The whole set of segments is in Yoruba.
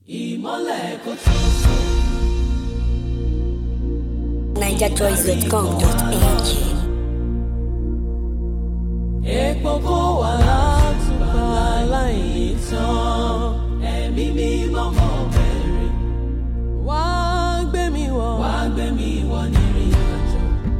ìmọ́lẹ̀ kò tó sùn. NigerJoys.com.ng Epo kó wà látùbà láìní tán. Ẹ̀mí mímọ́ mọ́ bẹ̀rẹ̀. Wá gbé mi wọ̀. Wá gbé mi wọ̀ nírìn àjò.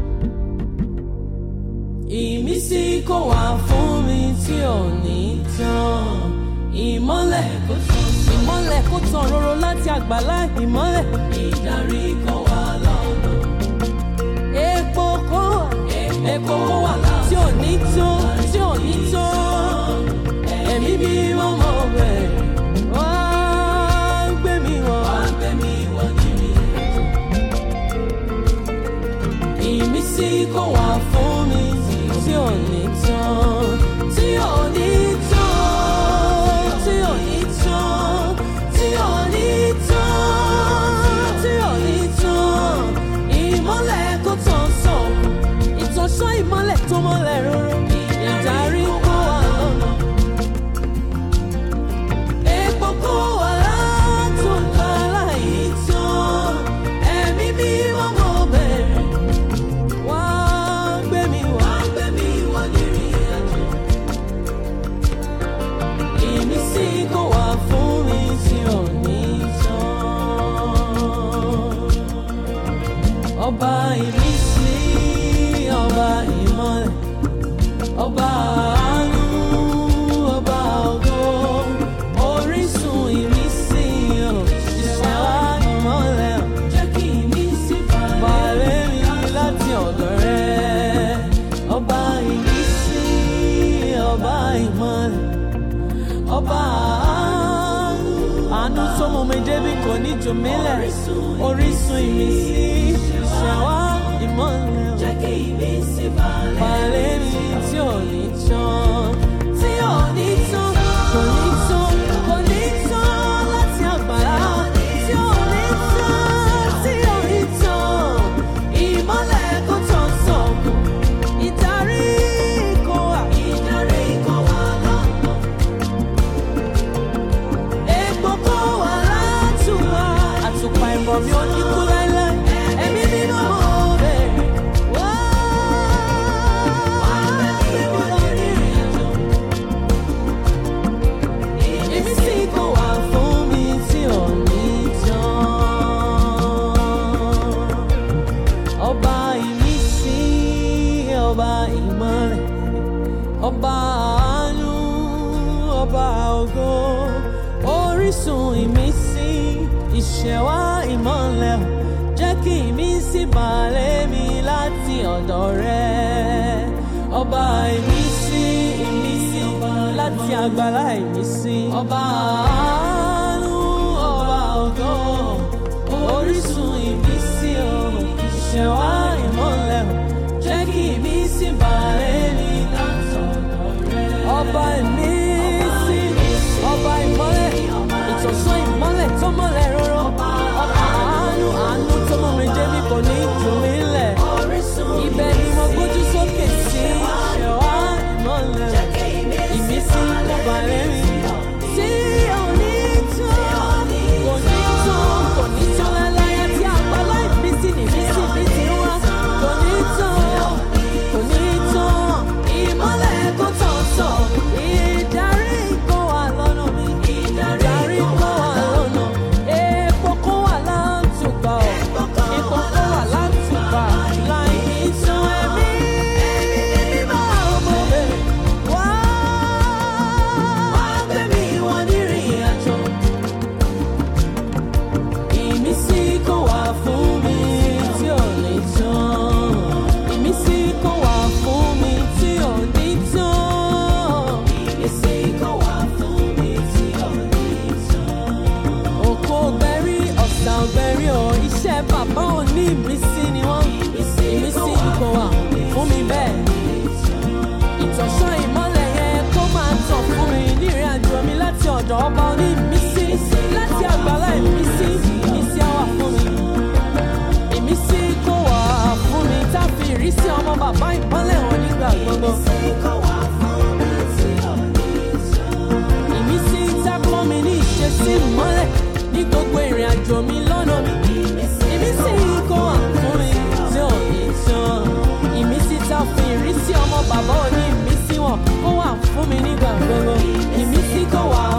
Ìmísí kò wá fún mi tí ò ní tán. Ìmọ́lẹ̀ kò tán. Ìmọ́lẹ̀ kò tán roro láti àgbàlá ìmọ́lẹ̀. Ìdarí kò wá lọ́nà. Epo kó wà. Epo kó wà tí ò ní tán. Tí ò ní tán. Ẹ̀mí bí wọ́n mọ̀ bẹ́ẹ̀. Wá gbé mi wọ̀. Wá gbé mi wọ̀ nírì àjò. Ìmísí kò wá fún mi tí ò ní tán. Tí ò ní tán. Tí ò ní tán. Tí ò ní tán. Tí ò ní tán. Ìmọ́lẹ̀ kò tán sàn. Ìtọ́sọ́ ìmọ́lẹ̀ tó mọ́lẹ̀ róró. Ìdarí kó wà lọ́nà. Epo kó wà látòkà láì tán. Ẹ̀mí bí wọ́n mọ̀ bẹ̀rẹ̀. Wá gbé mi wọ̀. Wá gbé mi wọ̀ nírìn àjò. Ìmísí kò wá fún mi tí ò ní tán. Ọba ìmísí, ọba ìmọ́lẹ̀, ọba àánú, ọba ògo, orísun ìmísí, ọ̀, ìṣẹ̀wá ìmọ́lẹ̀, ọ̀, jẹ́ kí ìmísí balẹ̀ mi láti ọ̀dọ̀ rẹ. Ọba ìmísí, ọba ìmọ́lẹ̀, ọba àánú, àánú tó mú mi débi kò ní jù mí lẹ̀, orísun ìmísí, ìṣẹ̀wá ìmọ́lẹ̀, ọ̀, jẹ́ kí ìmísí balẹ̀ mi tí ò ní tán, tí ò ní tán, kò ní tán, kò ní tán láti àgbàlá, tí ò ní tán, tí ò ní tán, ìmọ́lẹ̀ kò tán sọ̀kù, ìdarí kò wà, ìdarí kò wà lọ́nà. Epo kó wà látùwà, àtùpà ìmọ̀ mi ò ní kú láéláé. Ẹ̀mí nínú mo bẹ̀rẹ̀ wá. Gbé mi lọ nírìn àjò. Ìmísí kò wà fún mi tí ò ní tán. Ọba ìmísí, ọba ìmọ̀lẹ̀ ọba àánú ọba ògo orísun ìmísí ìṣẹ̀wá ìmọ̀lẹ̀ jẹ́ kí ìmísí balẹ̀ mi láti ọ̀dọ̀ rẹ ọba ìmísí ìmísí láti àgbàlá ìmísí ọba àánú ọba ògo orísun ìmísí o ìṣẹ̀wá ìmọ̀lẹ̀ jẹ́ kí ìmísí balẹ̀ mi láti ọ̀dọ̀ rẹ ọba ìmísí ọba ìmọ́lẹ̀ ìtọ̀sán ìmọ́lẹ̀ tó mọ́lẹ̀ rọ́rọ́ ọba àánú àánú tó mọ́ mi débi kò ní jù mí lẹ̀ ibẹ̀ ni mo gbójú sókè sí ṣẹ̀wá ìmọ́lẹ̀ ìmísí balẹ̀ mi tí ò ní tán kò ní tán kò ní tán láláyà tí àgbàlá ìmísí nìmísí mi ti wá kò ní tán kò ní tán ìmọ́lẹ̀ kò tán tán ìdarí kò wà lọ́nà mi ìdarí kò wà lọ́nà epo kò wà látùbà ọ̀ epo kò wà látùbà láì ní tán ẹ̀mí mímọ́ ọmọ bẹ̀rẹ̀ wá wá gbé mi wọ nírìn àjò ìmísí kò wá fún mi tí ò ní tán ìmísí kò wá fún mi tí ò ní tán ìmísí kò wá fún mi tí ò ní tán. òkò gbẹ̀rí ọ̀sà ọ̀gbẹ̀rí ọ̀ iṣẹ́ bàbá ò ní ìmísí ni wọ́n ìmísí kò wá fún mi bẹ́ẹ̀ ìtọ̀sán ìmọ́lẹ̀ yẹn kó máa tàn fún mi ní ìrìn àjò mi láti ọ̀dọ̀ ọba oní ìmísí láti àgbàlá ìmísí ìmísí á wà fún mi ìmísí kó wà fún mi tá a fi ìrísí ọmọ bàbá ìmọ́lẹ̀ hàn nígbà gbogbo. ìmísí tá a kọ́ mi ní ìṣesí ìmọ́lẹ̀ ní gbogbo ìrìn àjò mi lọ́nà mi. Ìmísí kó wà fún mi tí ò ní tán. Ìmísí tá a fi ìrísí ọmọ bàbá òní ìmísí wọn kó wà fún mi nígbà gbogbo. Ìmísí kó wà